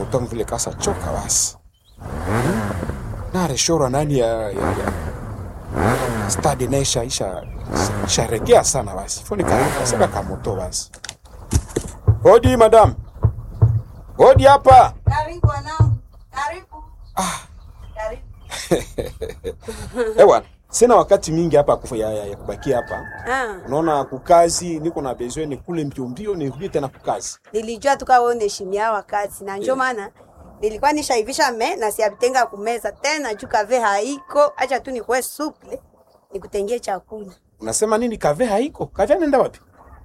mtoto wangu vile kasa choka basi na reshora nani ya, ya, ya stadi naye isha isha isharegea sana basi foni kaseka kamoto basi hodi madam hodi hapa Karibu wanangu, karibu. Karibu. eh bwana sina wakati mingi hapa kufu- ya, ya, ya kubakia hapa Ah, unaona kukazi niko na besoin ni kule mbio mbio nirudie tena kukazi nilijua tuka wewe unaheshimia wakati na ndio maana nilikuwa nishaivisha me na siabitenga kumeza tena juu kave haiko, acha tu nikuwe suple nikutengie chakula. unasema nini kave haiko kave anaenda wapi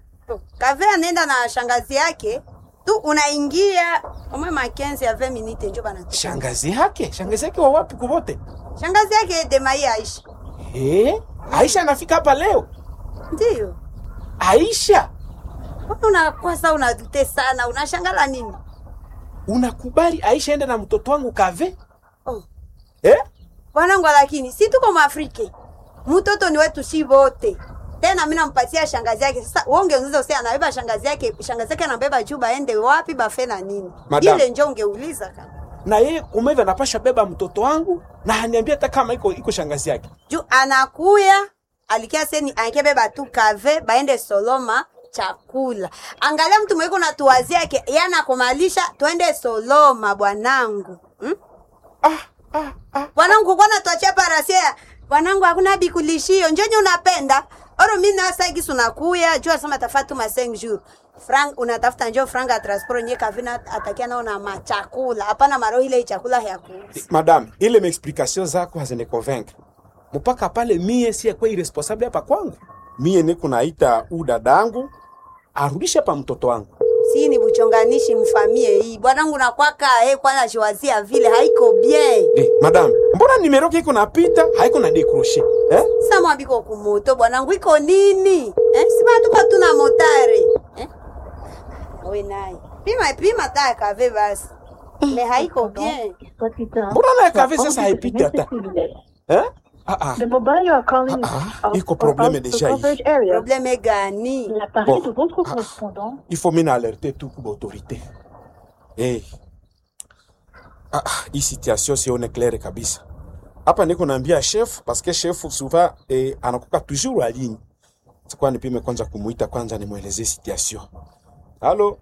Kave anaenda na shangazi yake tu, unaingia omwe makenzi ya 20 minute njo bana. shangazi yake shangazi yake wa wapi kuvote Shangazi yake Demai Aisha. eh Aisha anafika hapa leo Ndio. Aisha Mbona unakuwa sasa unadute sana, unashangala nini? unakubali Aisha ende na mtoto wangu kave Oh. eh Bwanangu, lakini si tuko Mwafrika, mtoto ni wetu si wote. Tena mimi nampatia shangazi yake. Sasa wewe ungeuliza usema anabeba shangazi yake, shangazi yake anabeba juu baende wapi bafe na nini? Madam. Ile njo ungeuliza kama. na yeye kumeva anapasha beba mtoto wangu na haniambia hata kama iko iko shangazi yake Juu anakuya alikia seni ankebeba tu kave baende Soloma chakula. Angalia mtu mweko na tuwazia yake, yeye anakumalisha twende Soloma bwanangu. Hmm? ah ah ah Bwanangu kwa natuachia parasia. Bwanangu hakuna bikulishio. Njonyo unapenda. Oro mimi na sasa hivi unakuya, jua sema tafatu ma 5 jours. Frank unatafuta njoo frank ya transport nye kavina atakia nao na machakula. Hapana maro ile chakula ya kuuza. madam ile maexplication zako hazini convaincre mpaka pale mie si kwa irresponsable hapa kwangu mie niko naita u dadangu arudishe hapa mtoto wangu Si ni buchonganishi mfamie hii. Bwanangu nakwaka eh kwanza jiwazia vile haiko bien. eh madam mbona nimero yako iko napita haiko na décrocher eh Sasa mwambiko kumoto bwanangu iko nini? Eh? Si bado tuko tuna motare. Eh? Wewe naye. Pima pima ta kave basi. Me haiko bien. mbona naye kave sasa haipiti hata eh ah ah The mobile you are calling Ah, is ah, out iko or problème out of déjà coverage hii. area. Probleme gani? L'appareil Bon. de votre Ah. correspondant il faut mine alerter tout kwa autorité eh ah ah, hii situation sione claire kabisa hapa niko naambia chef parce que chef souvent eh, anakuka toujours à ligne sikuwa nipime kwanza kumuita kwanza nimwelezee situation halo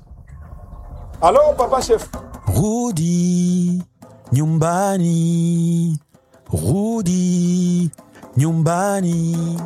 halo papa chef Rudi nyumbani, rudi nyumbani.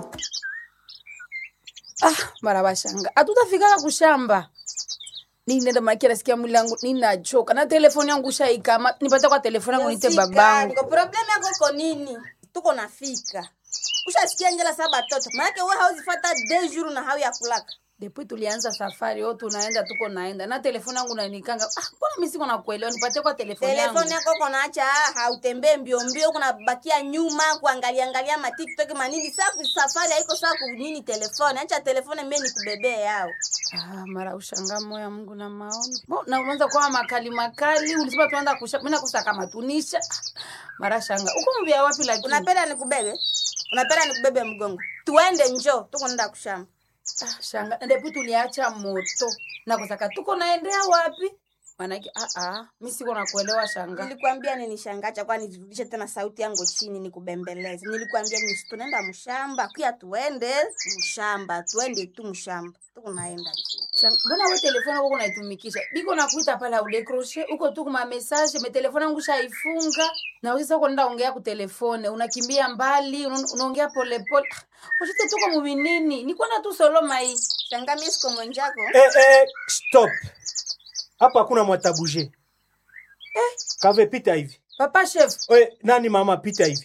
mara bashanga hatutafikaka kushamba ninenda makia nasikia mwili yangu ninachoka na telefoni yangu shaikama nipata kwa telefoni yangu nite babangu problemu yako iko nini tuko nafika ushasikia njela saa batoto maanake we hauzifata de jour na hau ya kulaka depuis tulianza safari o tunaenda tuko naenda na telefoni yangu nanikanga ah, mbona mi siko nakuelewa nipatie kwa telefoni yangu telefoni yako konaacha hautembee mbio mbio kunabakia nyuma kuangalia angalia matiktok manini saa ku- safari haiko saa kunini telefoni acha telefoni mie nikubebee yao ah, mara ushanga moya mungu na maoni Bo, na unaanza kwa makali makali ulisema tuanza kusha mimi nakosa kama tunisha Ah, mara shanga uko mbia wapi lakini unapenda nikubebe unapenda nikubebe mgongo tuende njo tuko nenda kushamba Ah, shanga ndipo tuliacha moto na kusaka tuko naendea wapi manake ah ah mimi siko nakuelewa shanga nilikwambia nini shangacha kwani nirudishe tena sauti yangu chini nikubembeleze nilikwambia nini si tunaenda mshamba kuya tuende mshamba tuende tu mshamba tukunaenda Shanga, mbona we telefoni yako unaitumikisha biko nakuita pale audekroshe uko tu kuma message me telefoni yangu shaifunga na usisa uko nenda ongea ku telefone unakimbia mbali una- unaongea pole pole Ah, ushite tuko muvinini ni kwenda tu soloma hii shanga mie siko mwenjako Eh, eh, stop hapa hakuna mwatabuje eh. kave pita hivi papa chef we nani mama pita hivi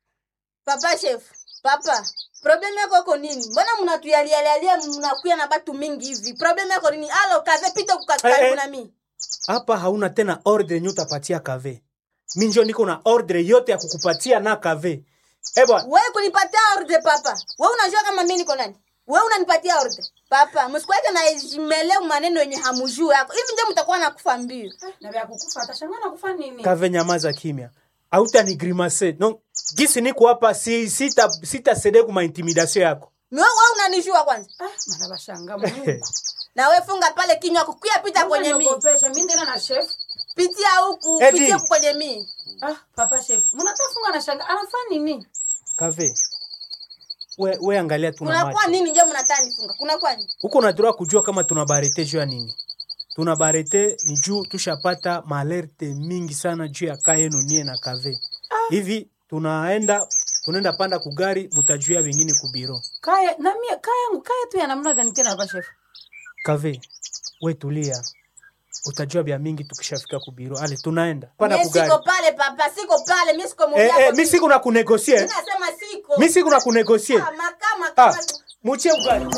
papa chef papa problemu yako iko nini mbona mnatuyalialialia mnakuya na batu mingi hivi problemu yako nini alo kave pita kukaribu Eh, eh. na mi hapa hauna tena ordre yenye utapatia kave mi njo niko na ordre yote ya kukupatia na kave ebwa we kunipatia orde papa we unajua kama mi niko nani we unanipatia orde papa msikuweke na jimeleu maneno yenye hamujuu yako hivi ndio mtakuwa nakufa mbio na vya kukufa atashanga nakufa nini kave nyamaza kimya auta ni grimase no gisi niko hapa si, sita, sita sede kuma intimidation yako we we unanijua kwanza ah mara bashanga mungu na we funga pale kinywa kukuya pita kwenye mi Unaniogopesha, mi ndena na chef pitia huku Edi. pitia huku kwenye mii Ah, papa chef. Mnatafunga na shanga. Anafanya nini? kave we, we angalia tuna kunakuwa macho nini njo mnataa nifunga kunakuwa nini huko nadura kujua kama tuna barete juu ya nini tuna barete ni juu tushapata maalerte mingi sana juu ya kaa yenu nie na kave hivi tunaenda tunaenda panda kugari mutajuia wengine kubiro Kaya na mie kaya yangu kaya tu ya namna gani tena papa chef? kave we tulia utajua vya mingi tukishafika kubiro ale tunaenda panda mi kugari siko pale papa siko pale mi siko eh, muvyako eh, mi siku na kunegosie nasema siko mi siku na kunegosie Ah, makama ah, kama muchie ugari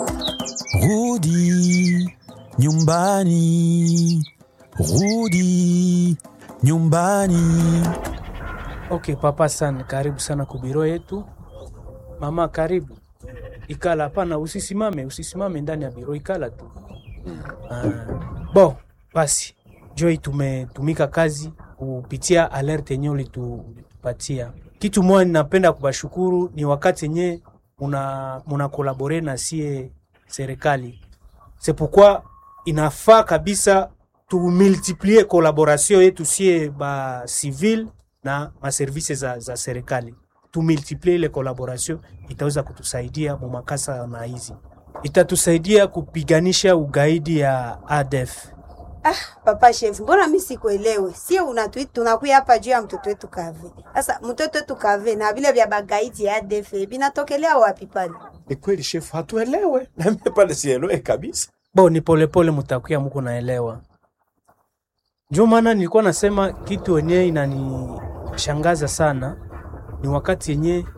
Rudi nyumbani, rudi nyumbani. Okay, papa sana, karibu sana kubiro yetu. Mama, karibu. Ikala, hapana, usisimame, usisimame ndani ya biro, ikala tu. Ah, bo, basi Joy, tumetumika kazi kupitia alert yenye ulitupatia. Kitu moja ninapenda kubashukuru ni wakati yenye muna, muna kolabore na sie serikali. C'est pourquoi inafaa kabisa tumultiplie collaboration yetu sie ba civil na maservise za, za serikali tumultiplie ile collaboration itaweza kutusaidia mu makasa na hizi itatusaidia kupiganisha ugaidi ya ADF. Ah, papa chef, mbona mi sikuelewe? Sie unatui tunakuya hapa juu ya mtoto wetu Kave. Sasa mtoto wetu Kave na vile vya bagaiti ya ADF vinatokelea wapi pale? Ni kweli shefu, hatuelewe na mimi pale sielewe kabisa. Bo ni polepole mutakuya muko naelewa. Ndio maana nilikuwa nasema kitu wenyewe inanishangaza sana ni wakati yenye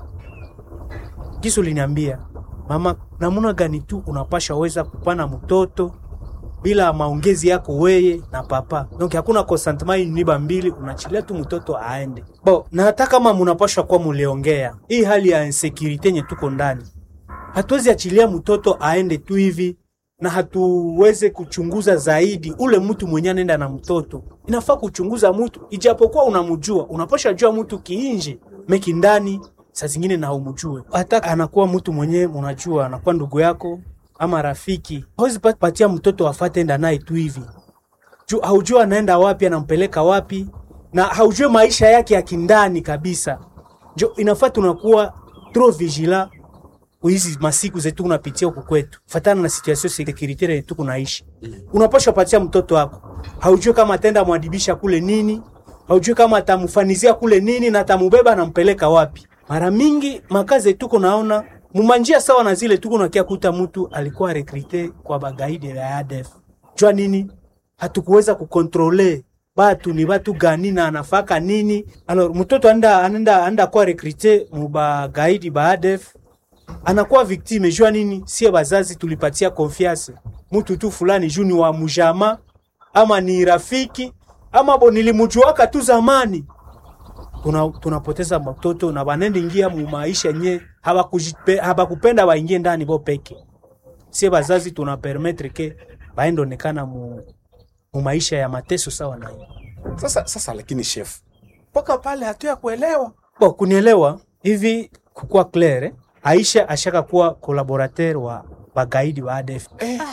kisu liniambia mama, namuna gani tu unapasha weza kupana mtoto bila maongezi yako weye na papa, donc hakuna consentement niba mbili, unachilia tu mtoto aende bo. Na hata kama munapashwa kuwa muliongea hii hali ya insecurity yenye tuko ndani, hatuwezi achilia mtoto aende tu hivi na hatuweze kuchunguza zaidi ule mtu mwenye anaenda na mtoto. Inafaa kuchunguza mtu, ijapokuwa unamjua, unapasha jua mtu kiinje meki ndani, saa zingine na umjue. Hata anakuwa mtu mwenye unajua, anakuwa ndugu yako ama rafiki, hawezi pa- patia mtoto afate enda naye tu hivi juu haujua anaenda wapi, anampeleka wapi, na haujue maisha yake ya kindani kabisa. Jo, inafaa tunakuwa trop vigilant hizi masiku zetu unapitia huku kwetu, fatana na situation securitaire yetu kunaishi. Unapaswa patia mtoto wako, haujui kama atenda mwadibisha kule nini, haujui kama atamfanizia kule nini na atamubeba anampeleka wapi. Mara mingi makazi tuko naona mumanjia sawa na zile tuko nakia kuta mtu alikuwa rekrite kwa bagaidi ya ADF. Jua nini? Hatukuweza kukontrole batu ni batu gani na anafaka nini. Alors mtoto anda anaenda anda kwa rekrite mu bagaidi ba ADF anakuwa victime jua nini? Sie bazazi tulipatia confiance mtu tu fulani juu ni wa mujama ama ni rafiki ama bo nilimujuaka tu zamani. Tuna, tunapoteza matoto na banende ingia mu maisha nye habakujipe- habakupenda waingie ndani bo peke. Sie bazazi tuna permettre ke baende onekana mu, mu maisha ya mateso sawa na hiyo. Sasa sasa, lakini shefu, mpaka pale hatuya kuelewa. Bo, kunielewa hivi kukua clair eh? Aisha ashaka kuwa collaborateur wa bagaidi wa ADF.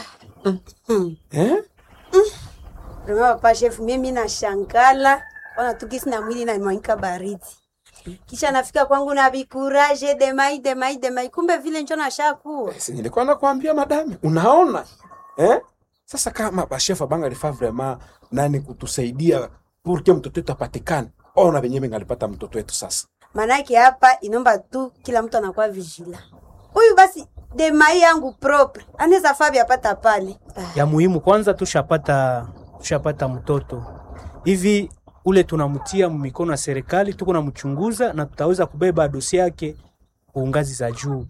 Eh? Rema papa chef, mimi nashangala ona tukisi na mwili na mwanika baridi. Kisha nafika kwangu na bikuraje demai demai demai, kumbe vile njo nashakuwa. Si nilikuwa nakwambia madame, unaona eh? Sasa kama bashefa banga lifaa vraiment nani kutusaidia pour que mtoto wetu apatikane, ona venye bengalipata mtoto wetu sasa. Manake hapa inomba tu kila mtu anakuwa vigila. Huyu basi demai yangu propre anaweza fabi apata pale. Ah, ya muhimu kwanza tushapata tushapata mtoto hivi ule tunamtia mikono ya serikali tuko namchunguza na tutaweza kubeba dosi yake kwa ngazi za juu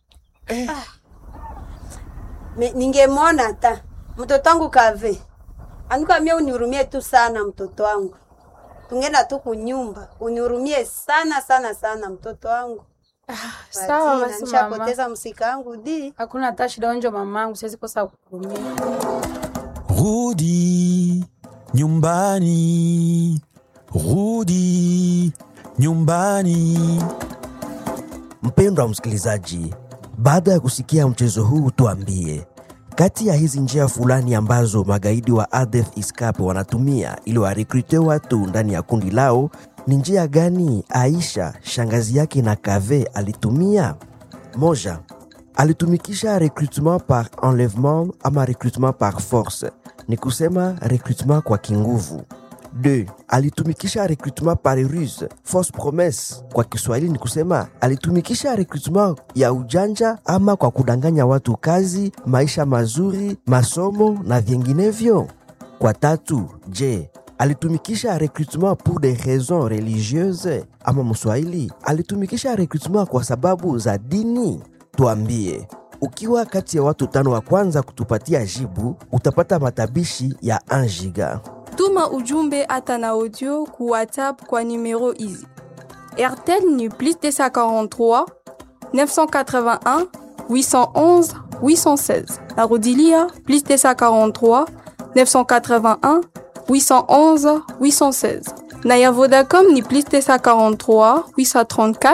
me- ningemwona hata mtoto wangu kave anuka mie unihurumie tu sana mtoto wangu tungenda tu kunyumba unihurumie sana sana sana mtoto wangu Sawa Patina, basi mama. nishapoteza msika wangu di Hakuna hata shida onjo mamangu, siwezi kosa kukumia. Rudi nyumbani, rudi nyumbani. Mpendwa msikilizaji, baada ya kusikia mchezo huu, tuambie Kati ya hizi njia fulani ambazo magaidi wa ADF ISCAP wanatumia ili warekrute watu ndani ya kundi lao, ni njia gani Aisha shangazi yake na Kave alitumia? Moja, alitumikisha recrutement par enlèvement ama recrutement par force, ni kusema recrutement kwa kinguvu. 2. Alitumikisha recrutement par ruse, fausse promesse. Kwa Kiswahili ni kusema alitumikisha recrutement ya ujanja ama kwa kudanganya watu kazi, maisha mazuri, masomo na vinginevyo. Kwa tatu, je, alitumikisha recrutement pour des raisons religieuses ama Mswahili alitumikisha recrutement kwa sababu za dini? Tuambie, ukiwa kati ya watu tano wa kwanza kutupatia jibu, utapata matabishi ya 1 giga. Tuma ujumbe hata na audio ku WhatsApp kwa numero hizi: RTL ni plus 243 981 811 816. Narudilia plus 243 981 811 816. Na ya Vodacom ni plus 243 834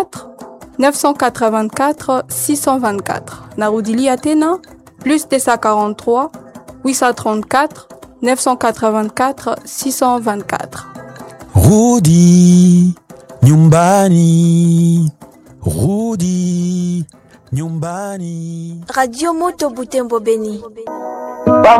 984 624. Narudilia tena plus 243 834 984 624. Rudi nyumbani, rudi nyumbani. Radio Moto Butembo Beni.